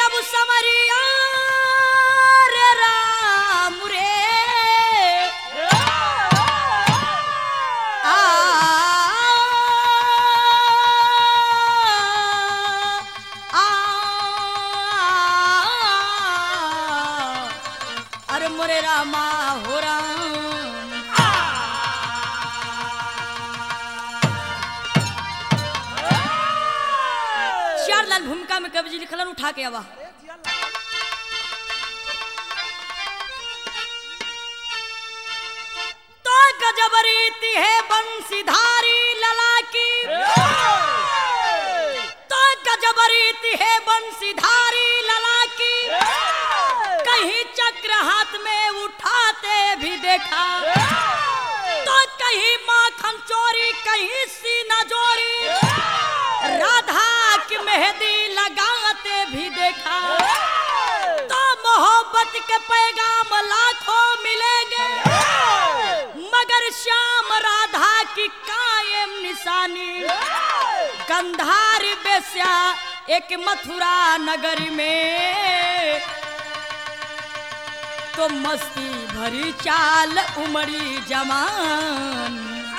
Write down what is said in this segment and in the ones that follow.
अब समरिया रे राम रे आ आ अरे मोरे रामा हो राम चार लाल भूमिका में कवि जी लिखलन उठा के आवा तो गजब रीति है बंसीधारी लला की तो गजब रीति है बंसीधारी लला की कहीं चक्र हाथ में उठाते भी देखा तो कहीं माखन चोरी कहीं सीना जोरी राधा की मेहंदी लगाते भी देखा तो मोहब्बत के पैगाम लाखों मिलेंगे मगर श्याम राधा की कायम निशानी गंधार बेस्या एक मथुरा नगर में तो मस्ती भरी चाल उमड़ी जवान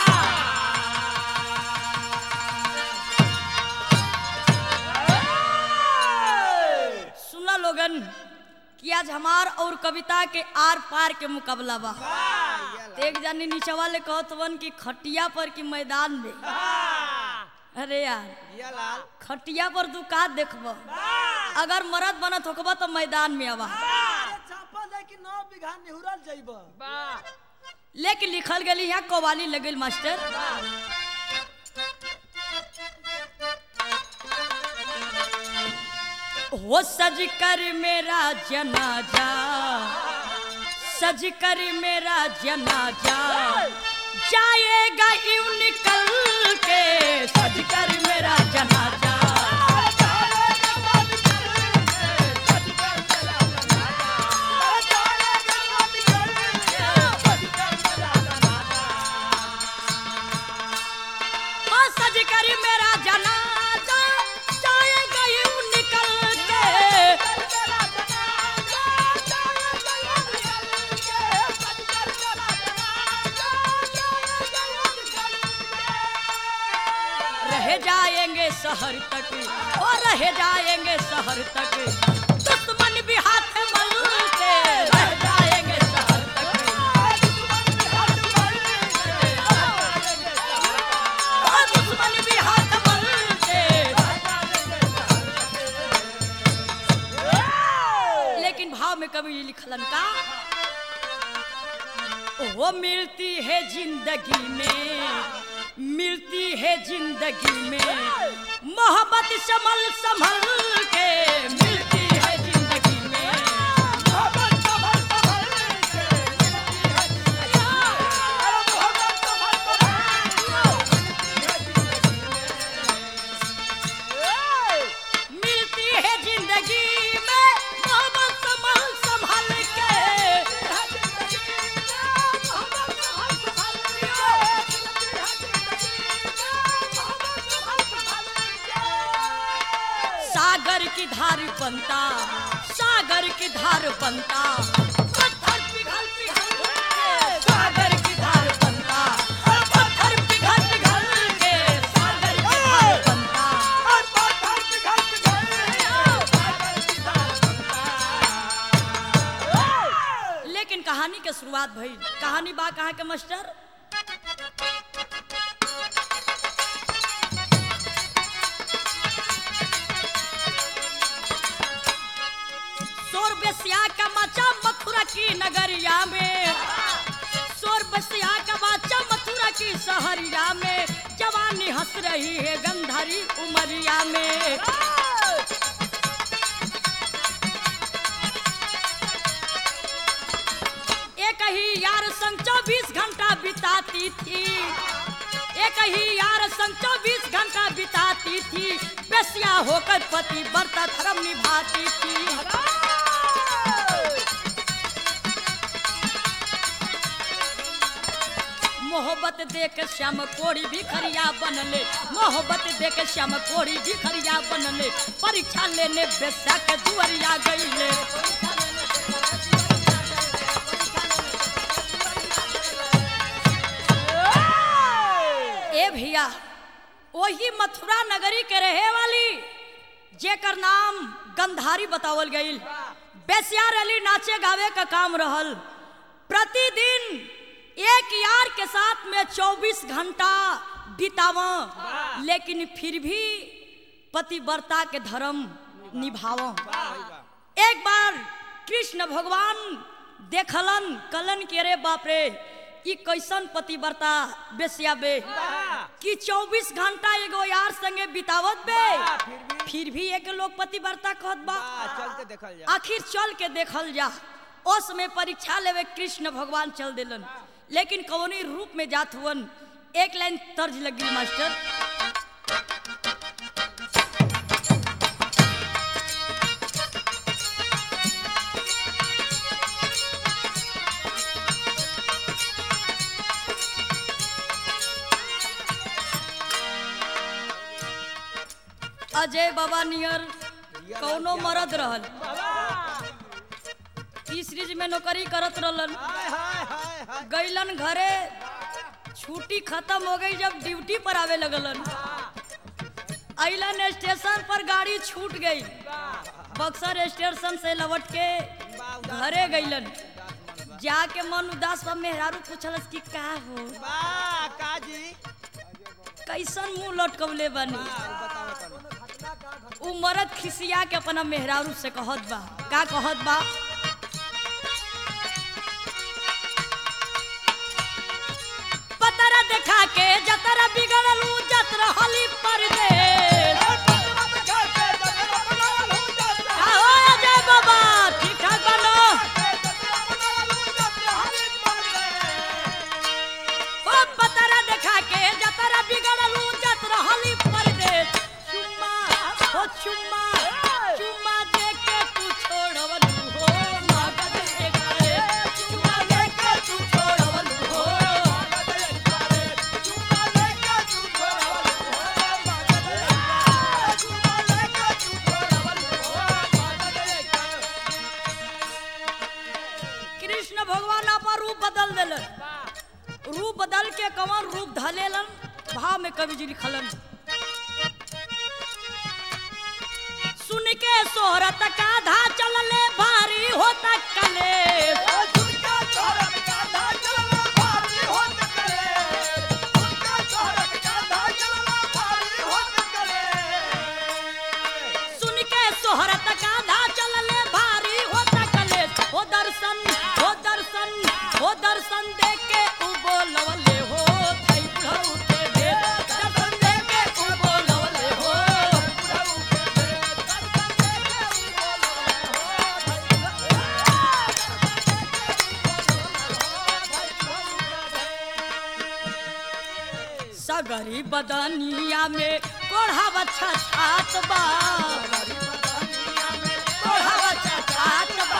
सुना लोगन कि आज हमार और कविता के आर पार के मुकाबला बा एक जानी नीचे वाले कहत वन की खटिया पर की मैदान में अरे यार खटिया पर तू का देखब अगर मरद बनत होकबा तो मैदान में आवा लेकिन लिखल गली यहाँ कवाली लगल मास्टर हो सज कर मेरा जनाजा सज कर मेरा जनाजा जाएगा यूं निकल के सज कर मेरा जनाजा हो सज कर मेरा जनाजा जाएगा यूं निकल के रह जाएंगे शहर तक और रह जाएंगे शहर तक दुश्मन भी हाथ मल के रह जाएंगे शहर तक और दुश्मन भी हाथ मल के लेकिन भाव में कभी लिखलन का वो मिलती है जिंदगी में मिलती है जिंदगी में मोहब्बत संभल संभल के मिलती है जिंदगी में मिलती है जिंदगी में मोहब्बत संभल संभल के सागर की धार बनता सागर की धार बनता पत्थर पिघल पिघल के सागर की धार बनता पत्थर पिघल पिघल के सागर की धार बनता लेकिन कहानी के शुरुआत भई कहानी बा कहाँ के मास्टर शोर बेसिया का मचा मथुरा की नगरिया में शोर बेसिया का मचा मथुरा की शहरिया में जवानी हंस रही है गंधारी उमरिया में एक ही यार संग चौबीस घंटा बिताती थी एक ही यार संग चौबीस घंटा बिताती थी बेसिया होकर पति व्रता धर्म निभाती थी मोहब्बत देख श्याम कोड़ी भी खरिया बनले मोहब्बत देख श्याम कोड़ी भी खरिया बनले परीक्षा लेने बेस्या के दुआरिया गईले ए भैया वही मथुरा नगरी के रहे वाली जेकर नाम गंधारी बतावल गईल बेसिया रैली नाचे गावे का काम रहल प्रतिदिन एक यार के साथ में 24 घंटा बिताव लेकिन फिर भी पतिव्रता के धर्म निभाव एक बार कृष्ण भगवान देखलन कलन के रे बाप रे ई कैसन पतिव्रता बेसिया बे कि 24 घंटा एगो यार संगे बितावत बे बा, फिर भी? फिर भी एक लोग पतिव्रता कहत बा बा, चल के देखल जा आखिर चल के देखल जा उस में परीक्षा लेवे कृष्ण भगवान चल दिलन लेकिन कौनी रूप में जात हुवन एक लाइन तर्ज लगी मास्टर अजय बाबा नियर कौनो मरद रहल तीसरी में नौकरी करत रहलन हाय हाय हाय हाय गईलन घरे छुट्टी खत्म हो गई जब ड्यूटी पर आवे लगलन अइलन स्टेशन पर गाड़ी छूट गई बक्सर स्टेशन से लौट के घरे गईलन जाके मन उदास बा मेहरारू पूछलस कि का हो बा काजी कैसन मुंह लटकवले बानी बताओ तनी उ मरद खिसिया के अपना मेहरारू से कहत बा का कहत बा पतरा देखा के जतरा बिगड़लू जतरा हली परदेश आओ अजय बाबा ठीक ठाक बनो ओ पतरा देखा के जतरा बिगड़लू जतरा हली परदेश चुम्मा ओ चुम्मा चुम्मा दे के तू छोड़वलू हो मगध के घरे चुम्मा दे के तू छोड़वलू हो कृष्ण भगवान अपन रूप बदल दिलन रूप बदल के कवन रूप धलेलन भाव में कवि जी लिखलन सुन के सोहरत का धा चलले भारी होता कले सुन के सोहरत का धा चलले भारी होता कले हो दर्शन हो दर्शन हो दर्शन दे के उ बोलवले हो थई बुढ़ऊ के दे दर्शन दे के उ बोलवले हो सगरी बदनिया में कोढ़ावा छात बा कोढ़ावा छात बा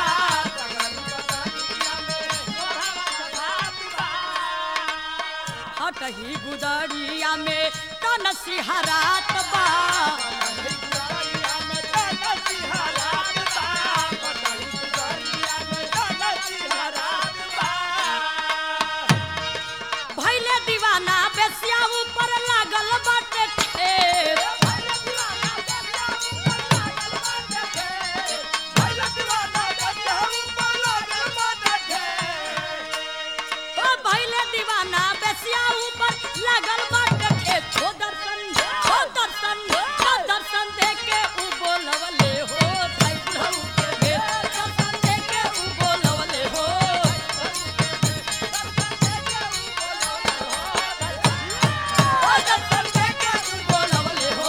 हटही गुदड़िया में तनसी हरात बा भैले दीवाना बेसिया ऊपर लागल बाटे ठेर ओ भैले दीवाना बेसिया ऊपर लागल बाटे ठेर हो दर्शन हो दर्शन हो दर्शन दे के उ बोलवले हो थई बुढ़ऊ के दे दर्शन दे के उ बोलवले हो ओ दर्शन दे के उ बोलवले हो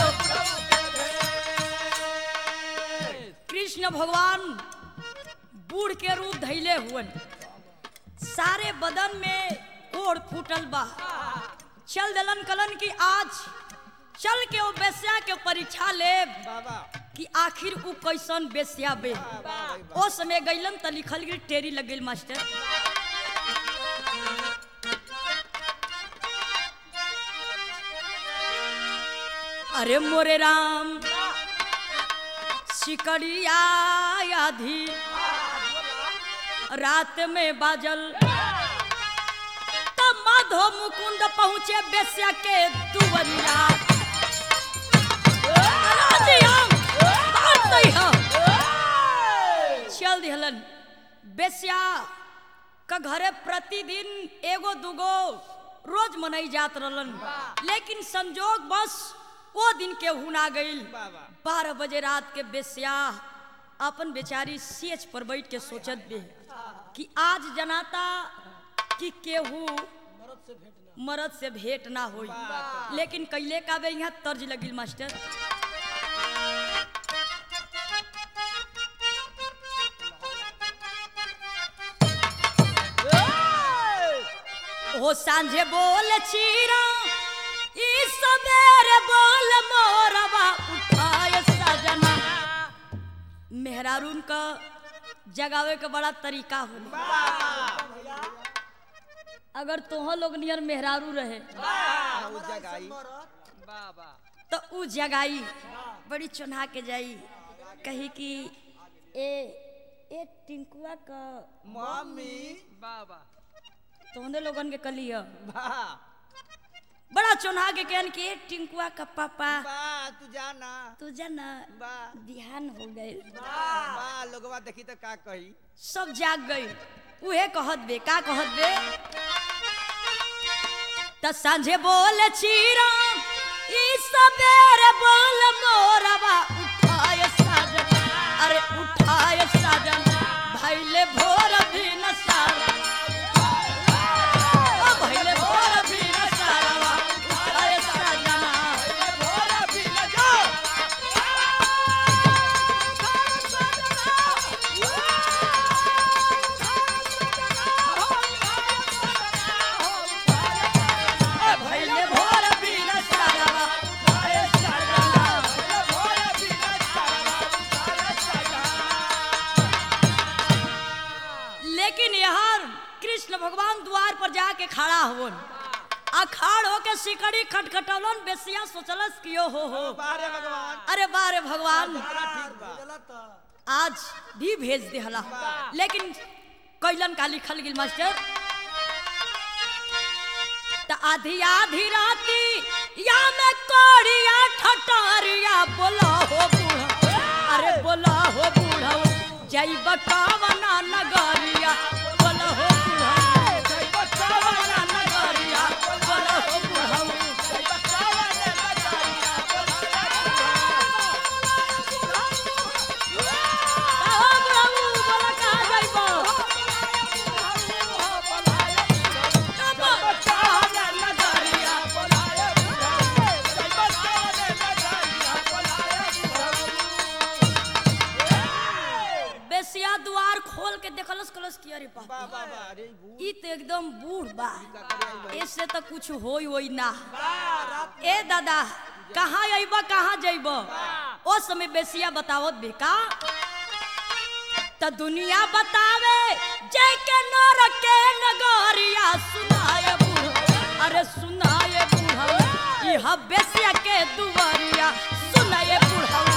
कृष्ण भगवान बूढ़ के रूप धैले हुवन सारे बदन में ओढ़ फूटल बा चल दलन कलन की आज चल के वो बेस्या के परीक्षा ले बाबा कि आखिर उ कैसन बेस्या बे ओ समय गइलन त लिखल गिर टेरी लग गइल मास्टर अरे मोरे राम सिकड़िया आधी रात में बाजल तब माधो मुकुंद पहुँचे बेस्या के दुवरिया राजिया, बात नहीं है। चल दिहलन बेस्या का घरे प्रतिदिन एगो दूगो रोज मनई जात रहलन लेकिन संजोग बस वो दिन के हुना गईल बाबा बारह बजे रात के बेस्या अपन बेचारी सेच पर बैठ के सोचत बे कि आज जनाता कि केहू मरद से भेंट ना होई लेकिन कैले का बे यहाँ तर्ज लगिल मास्टर ओ सांझे बोल चीरा ई सबेरे बोल मोरवा उठाए सजना मेहरारून का जगावे का बड़ा तरीका होला अगर तोह लोग नियर मेहरारू रहे जगाई बाबा तो उ जगाई बड़ी चुना के जाई कही कि ए ए टिंकुआ का मम्मी बाबा तोहने लोगन के कलिया बा बड़ा चुना के कहन कि ए टिंकुआ का पापा बा तू जाना तू जाना बा बिहान हो गए बा लोगवा देखी तो का कही सब जाग गई उहे कहत बे का कहत बे त सांझे बोल चीरा ई सबेरे बोल मोरवा उठाए साजन अरे उठाए साजन भैले भोर भी न सारा ओ भैले भोर भी न सारा उठाए साजना भैले भोर भी न सारा उठाए साजना लेकिन यहाँ कृष्ण भगवान द्वार पर जाके खड़ा हुवन अखाड़ होके सिकड़ी खटखटौलन बेसिया सोचलस कियो हो हो बारे भगवान अरे बारे भगवान बड़ा ठीक बा आज भी भेज दे हला लेकिन कैलन का लिखल गिल मास्टर त आधी आधी राती या में कोड़िया ठटारिया बोला हो बूढ़ा अरे बोला हो बूढ़ा जय बकावना नगरिया बोला हो बूढ़ा जय बकावना नगरिया बोला हो बूढ़ा कहो बुढ़ऊ, बोला कहाँ जाइबो? बकावना नगरिया बेसिया द्वार खोल के देखलस कलस की अरे बाप रे। बा बा बा अरे बू ई तो एकदम बूढ़ बा का करे आई इससे तो कुछ होई होई ना ए दादा कहाँ अइब कहाँ जइब ओ समय बेसिया बतावत बेका त दुनिया बतावे जय के नर के नगरिया सुनाए बूढ़ अरे सुनाए बूढ़ इह बेसिया के दुवरिया सुनाए बूढ़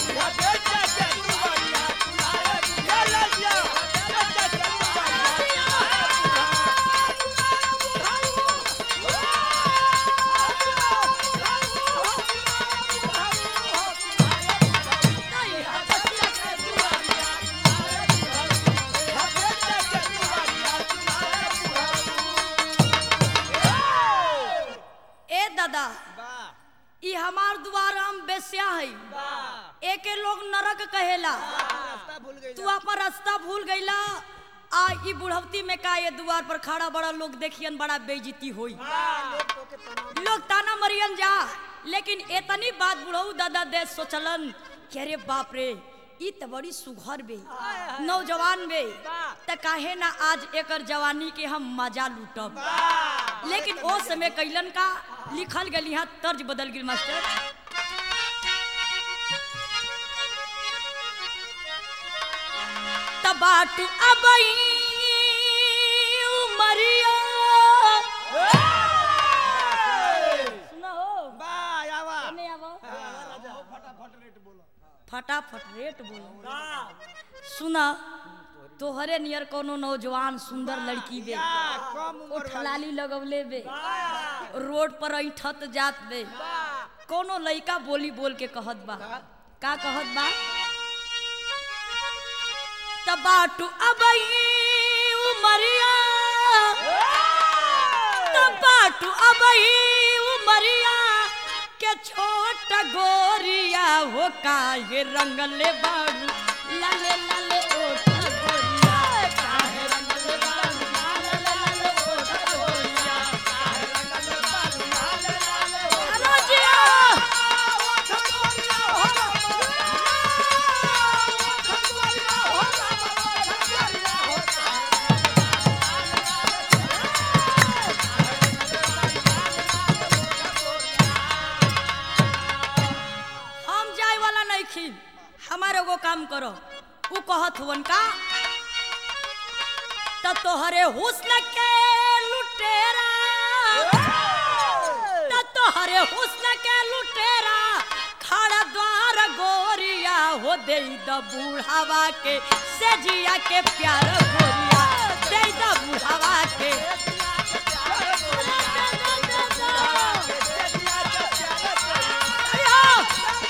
ए दादा बा ई हमार द्वार हम बेस्या है बा एके लोग नरक कहेला रास्ता भूल गई तू अपन रास्ता भूल गईला आ ई बुढ़वती में का ये द्वार पर खड़ा बड़ा लोग देखियन बड़ा बेइज्जती होई लोग ताना मरियन जा लेकिन एतनी बात बुढ़ऊ दादा दे सोचलन कि अरे बाप रे ई त बड़ी सुघर बे नौजवान बे त काहे ना आज एकर जवानी के हम मजा लूटब लेकिन ओ समय कैलन का लिखल गली यहाँ तर्ज बदल गिल मास्टर तबाट अबई उमरिया सुना हो बा आवा नहीं आवो फटाफट रेट बोलो सुना तोहरे नियर कोनो नौजवान सुंदर लड़की बे कम उम्र ओठ लाली लगवले बे रोड पर ऐठत जात बे कोनो लइका बोली बोल के कहत बा का कहत बा तबाटू अबई उमरिया तबाटू अबई उमरिया के छोट गोरिया हो काहे रंगले बाबू लाले लाले ओठ गोरिया काहे रंगले बाबू लाले लाले ओठ गोरिया काहे रंगले बाबू लाले लाले ओठ गोरिया हम जाए वाला नहीं खी हमारे एगो काम करो उ कहत हुवन का त तोहरे हुस्न के लुटेरा त तोहरे हुस्न के लुटेरा खड़ा द्वार गोरिया हो दे द बूढ़ावा के सेजिया के प्यार गोरिया दे द बूढ़ावा के अयो!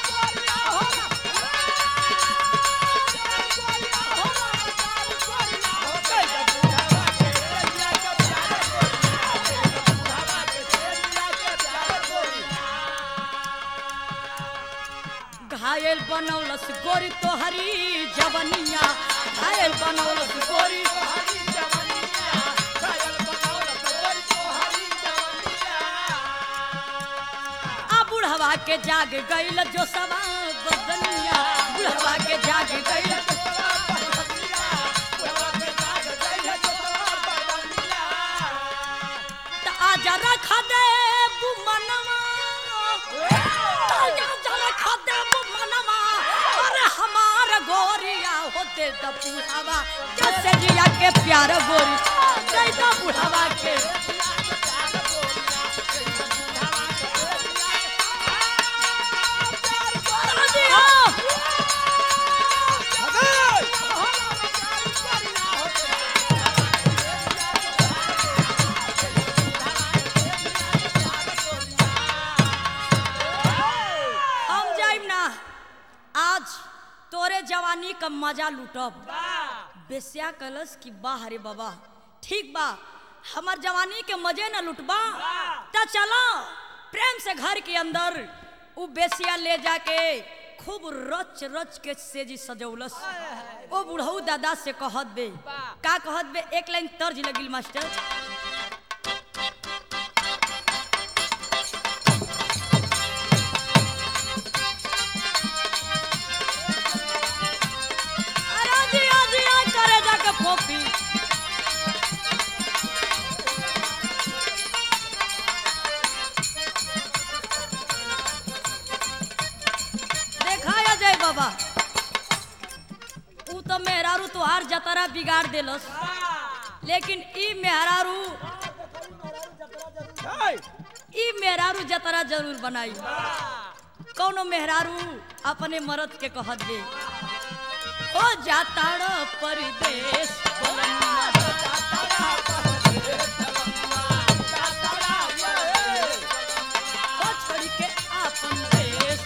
घायल बनौलस गोरी तोहरी जवनिया घायल बनौलस गोरी आ बुढ़वा के जाग गईल जो सवा बदनिया बुढ़वा के जाग गईल त आजा रखा दे बुमनवा आजा जा रखा दे बुमनवा अरे हमार गोरिया होते द बुढ़ावा जैसे जिया के प्यार गोरी दे द बुढ़ावा के हम जाइम ना आज तोरे जवानी का मजा लूटब बेस्या कलस की वाह रे बाबा ठीक बा हमर जवानी के मजे न लुटबा त चलो प्रेम से घर के अंदर उ बेसिया ले जाके खूब रच रच के सेजी सजौलस ओ बुढ़ऊ दादा से कहत बे का कहत बे एक लाइन तर्ज लगिल मास्टर अरे जिया जिया करे जाके फोफी देखा या जय बाबा ऊ तो मेहरारू तोहार जतरा बिगाड़ देलस लेकिन ई मेहरारू ई मेहरारू जतरा जरूर बनाई कौनो मेहरारू अपने मर्द के कहत दे हो जाता परदेश हो छोड़ के आपन देश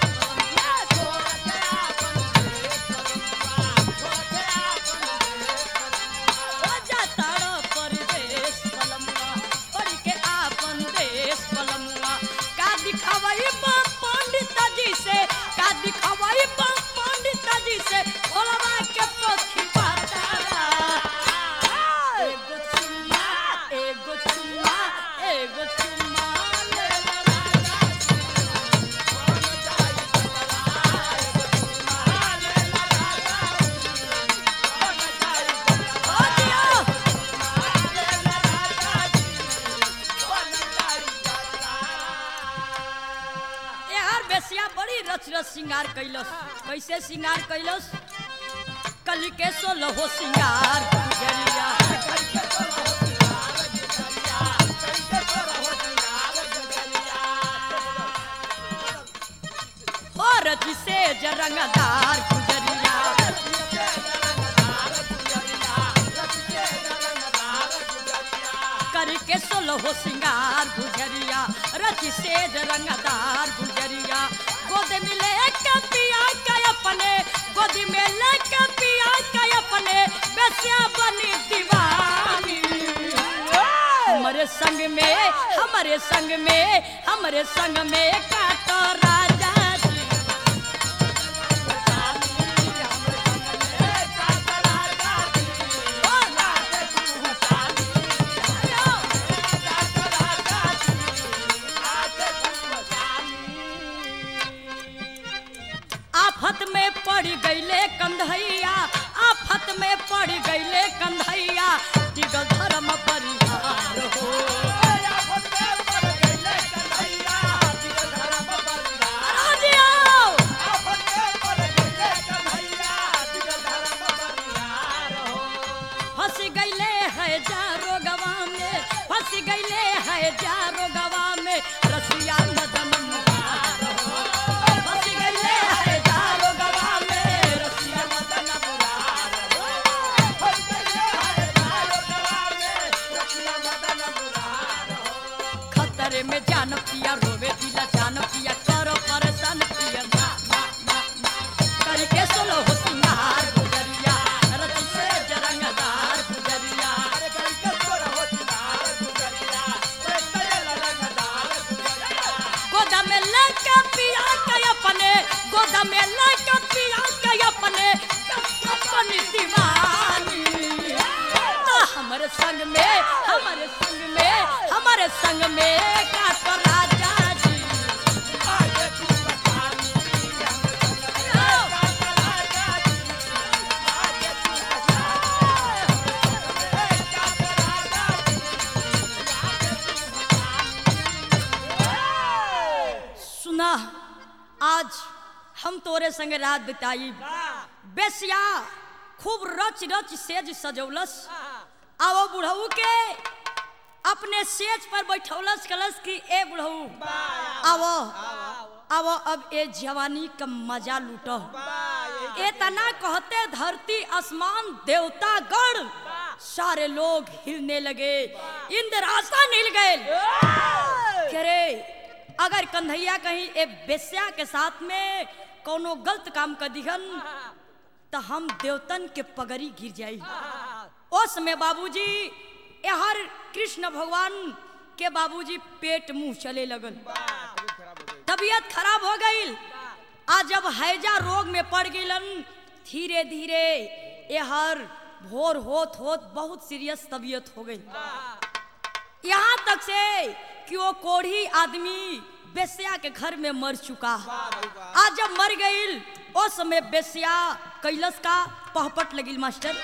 हो जाता परदेश पलमुआ छोड़ के आपन देश पलमुआ का दिखावई बा पंडित जी से का दिखावई बा पंडित जी से भोलवा के पोथी पातारा एगो चुम्मा एगो चुम्मा एगो चुम्मा ले ला राजा ओ दिया यार बेसिया बड़ी रच रच श्रृंगार कैलस कैसे श्रृंगार कैलस कली के सोलो हो श्रृंगार गुजरिया और जिसे सेज रंगदार गुजरिया करके सोलहो सिंगार गुजरिया रची सेज रंगदार गुजरिया गोद में लेके पिया के अपने गोद में लेके पिया के अपने बेसिया बनी दीवानी हमारे संग में हमारे संग में हमारे संग में काटो राजा जी आफत में पड़ गईले कंधैया आफत में पड़ गईले कंधैया टिकल धर्म परिहार हो राजियो! फंस गईले है जारो गवा में फंस गईले है जारो गवा में रसिया मदन मुरार हो। फंस गईले है जारो गवा में रसिया मदन मुरार हो। खतरे में जान पिया रोवे दिला जान पिया करो परेशान पिया ना ना ना ना करके सोलो हो सिंगार गुजरिया रति से जरंगदार गुजरिया गोदा में लेके पिया के अपने गोदा में लेके पिया के अपने अपनी दीवानी तो हमारे संग में हमारे संग में हमारे संग में का तो राजा जी सुना आज हम तोरे संग रात बिताई बेसिया खूब रच रच सेज सजौलस आवो बुढ़ऊ के अपने सेज पर बैठौलस कलस की ए बुढ़ऊ आवो आवो अब ए जवानी का मजा लूटो इतना कहते धरती आसमान देवता गण सारे लोग हिलने लगे इंद्रासन हिल गए कह रे अगर कन्हैया कहीं ए बेस्या के साथ में कोनो गलत काम कर दिहन तो हम देवतन के पगड़ी गिर जाई उस में बाबूजी हर कृष्ण भगवान के बाबूजी पेट मुंह चले लगन तबीयत खराब हो गई आज जब हैजा रोग में पड़ गईलन धीरे धीरे ये हर भोर होत होत बहुत सीरियस तबीयत हो गई यहाँ तक से कि वो कोढ़ी आदमी बेस्या के घर में मर चुका आज जब मर गई उस समय बेस्या कैलस का पहपट लगिल मास्टर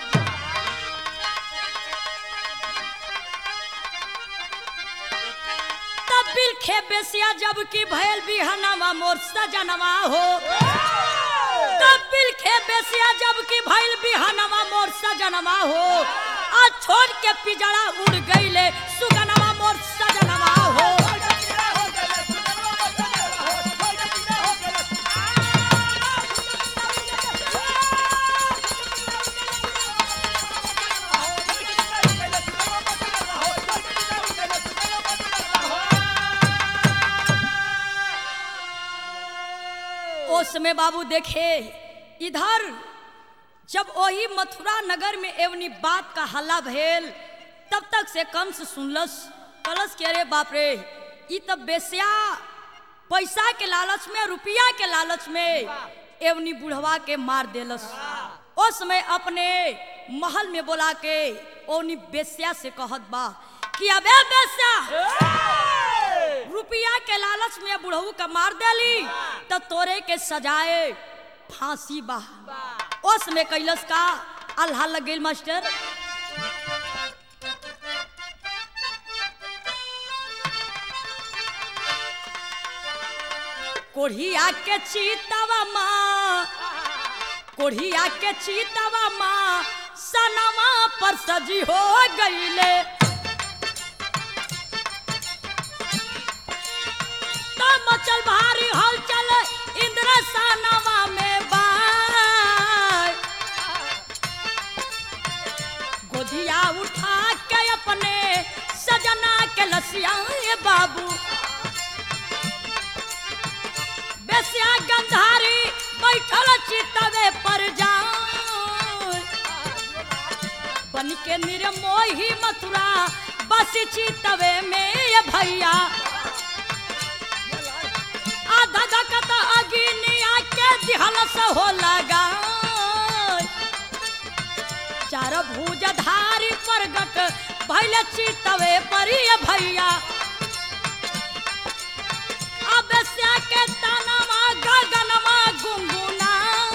तब बिल खे बेसिया जब की भैल बिहनवा मोर सजनवा हो तब बिल खे बेसिया जब की भैल बिहनवा मोर सजनवा हो आ छोड़ के पिजड़ा उड़ गईले सुगनवा मोर सजनवा हो उस समय बाबू देखे इधर जब वही मथुरा नगर में एवनी बात का हल्ला भेल तब तक से कंस सुनलस कलश के रे बाप रे ई तब बेस्या पैसा के लालच में रुपया के लालच में एवनी बुढ़वा के मार देलस उस समय अपने महल में बोला के ओनी बेस्या से कहत बा कि अबे बेस्या रुपया के लालच में बुढ़ऊ का मार देली तो तोरे के सजाए फांसी बा उस में कैलस का अल्लाह लग गई मास्टर कोढ़िया के चीतवा माँ कोढ़िया के चीतवा माँ सनवा पर सजी हो गईले तो मचल भारी हलचल इंद्र इंद्रसानवा में बाय गोदिया उठा के अपने सजना के लसियाए बाबू बेसिया गंधारी बैठल चितवे पर जाए बन के निर्मोही मथुरा बस चितवे में ये भैया आधा धकत अगिनिया के दिहल से हो लगा चार भुज धारी प्रगट भैल चितवे पर ये भैया अब से के तनमा गगनमा गुंगुना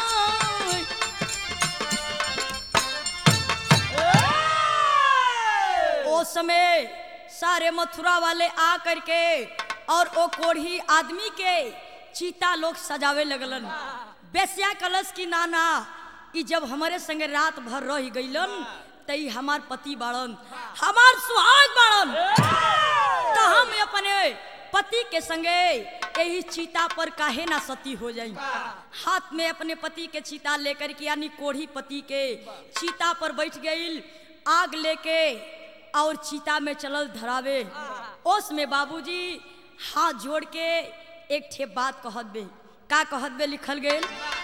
ओ समय सारे मथुरा वाले आ करके और ओ कोढ़ी आदमी के चीता लोग सजावे लगलन बेसिया कलश की नाना ई जब हमारे संगे रात भर रह गईलन तई हमार पति बाड़न हमार सुहाग बाड़न तो हम अपने पति के संगे यही चीता पर काहे ना सती हो जाई हाथ में अपने पति के चीता लेकर के यानी कोढ़ी पति के चीता पर बैठ गई आग लेके और चीता में चलल धरावे ओस में बाबूजी हाथ जोड़ के एक ठे बात कहत बे का कहत बे लिखल गेल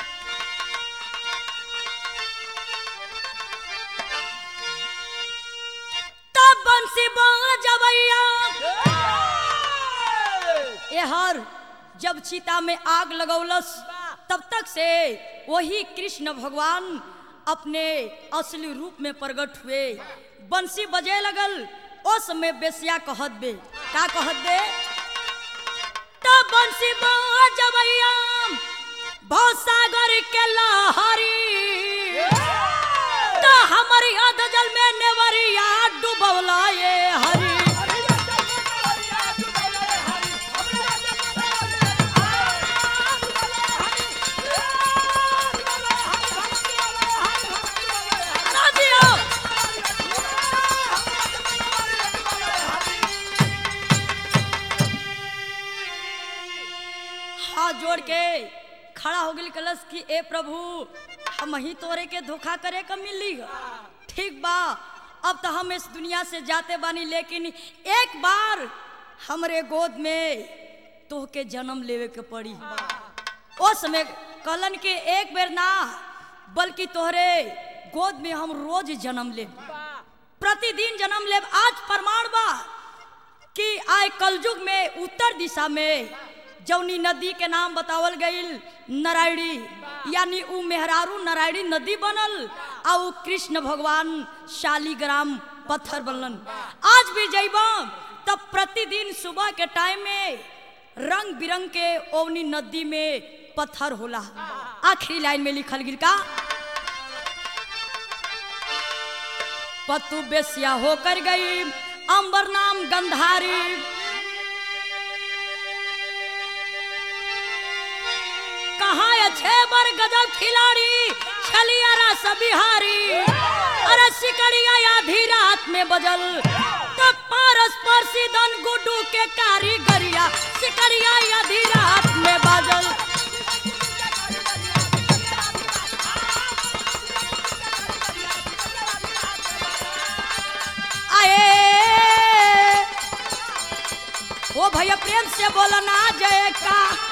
तब बंसी बजवैया एहर जब चीता में आग लगौलस तब तक से वही कृष्ण भगवान अपने असली रूप में प्रकट हुए बंसी बजे लगल ओ समय बेसिया कहत बे का कहत बे तब बंसी बजवैया भवसागर के लहरी तो हमारी अध जल में नेवरिया डूबवला ये हरी ना दियो हाथ जोड़ के खड़ा हो गई कलश की ए प्रभु हम ही तोरे के धोखा करे का मिली ठीक बा अब तो हम इस दुनिया से जाते बानी लेकिन एक बार हमरे गोद में तोहके जन्म लेवे के पड़ी ओ समय कलन के एक बेर ना बल्कि तोहरे गोद में हम रोज जन्म ले प्रतिदिन जन्म लेब आज प्रमाण बा कि आय कलयुग में उत्तर दिशा में जौनी नदी के नाम बतावल गईल नारायणी यानी उ मेहरारू नारायणी नदी बनल आ उ कृष्ण भगवान शालीग्राम पत्थर बनलन आज भी जइबा तब प्रतिदिन सुबह के टाइम में रंग बिरंग के ओवनी नदी में पत्थर होला आखिरी लाइन में लिखल गिर का पतु बेसिया होकर गई अंबर नाम गंधारी कहाँ है छह बर गजब खिलाड़ी छलिया रस बिहारी अरे सिकड़िया आधी रात में बजल तब पारस परसी दन गुड्डू के कारीगरिया सिकड़िया आधी रात में बजल आए ओ भैया प्रेम से बोला ना जय का